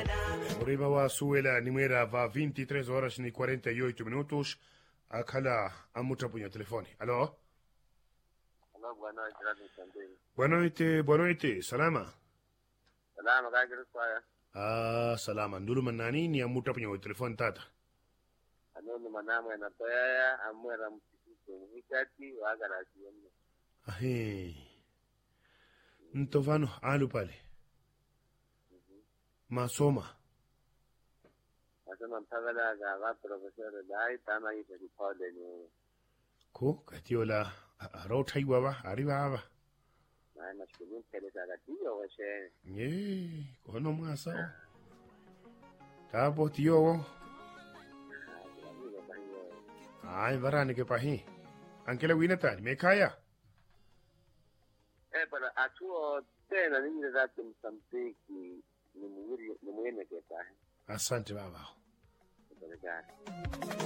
Murima wa Suela nimwera va 23 horas ni 48 minutos akhala amutapunya telefoni alo Hello, bwana Gerard Sandeni. boa noite boa noite salama Salama kagir swaya. ah salama ndulu manani ni amutapunya wa telefoni tata Anoni manama na toyaya amwera mtikisi mhikati wa agara siyemne. ahe ntovano alu pale masoma Nasema mpagala ga ga profesor dai tana yi ta kode ne. ko katiola arauthaiwa ba arriba ba Na na shulun tele ta ga tiyo washe. ye kono mwasao tapo tiyowo ay varani ke pahi ankela winatani mekaya Eh, pero atuo tena ninyi za tumsamtiki ni mwiri ni mwene ke ta. asante baba Obrigado.